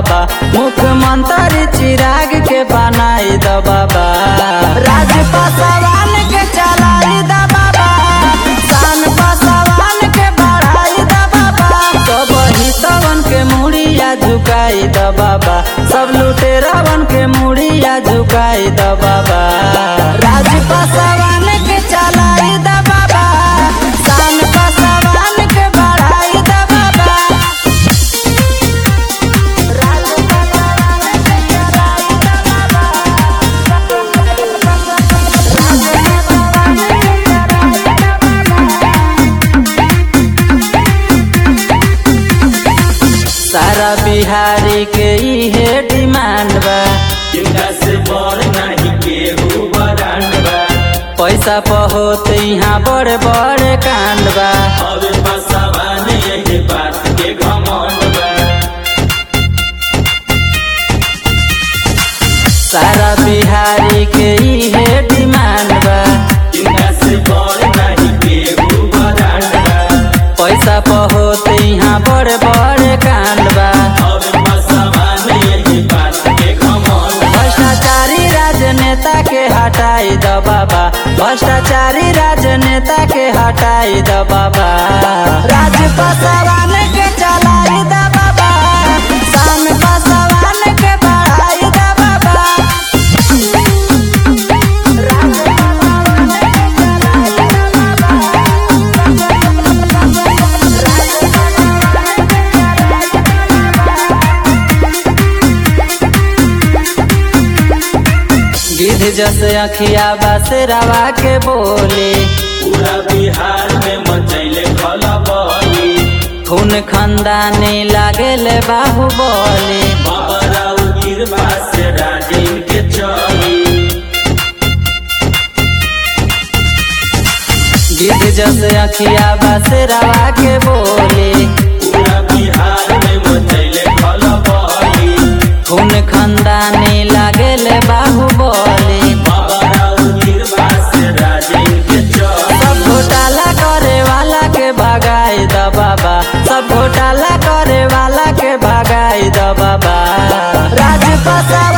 बाबा मुख्यमंत्री चिराग के बनाई द बाबा राज पासवान के चलाई द बाबा शान पासवान के बढ़ाई द बाबा सब हितवन के मुड़िया झुकाई द बाबा सब लुटेरावन के मुड़िया झुकाई द बाबा राज पासवान के चलाई द बाबा शान पासवान के बढ़ाई द बाबा राज पासवान के चलाई द सारा बिहारी के इहे डिमांड बा जिनका से बड़ नाही केहू बरांड बा पैसा पहोत यहाँ बड़े बड़े कांड बा हवे बसवान यही बात के घमंड बा सारा बिहारी के इहे डिमांड बा जिनका से बड़ नाही केहू बरांड बा पैसा पहोत यहाँ बड़े बड़े कांड बा हवे बसवान यही बात के घमंड बा भ्रष्टाचारी राजनेता के हटाई द बाबा भ्रष्टाचारी राजनेता के हटाई द बाबा राज पासवान के चलाई द बाबा शान पासवान के बढ़ाई द बाबा राज पासवान के चलाई द बाबा गिद्ध जैसे अखिया बसेरावा के बोले पूरा बिहार में मचैले खलबली खून खंदानी लागेले बाहुबली बाबा राव गिरबा से राजीव के चली गिद्ध जैसे अखिया बसेरावा के बोले पूरा बिहार में मचैले खलबली खून खंदानी लागेले बाहुबली बाबा राव गिरबा से राजीव के चली सब घोटाला करे वाला के भगाई द बाबा सब घोटाला करे वाला के भगाई द बाबा राज पासा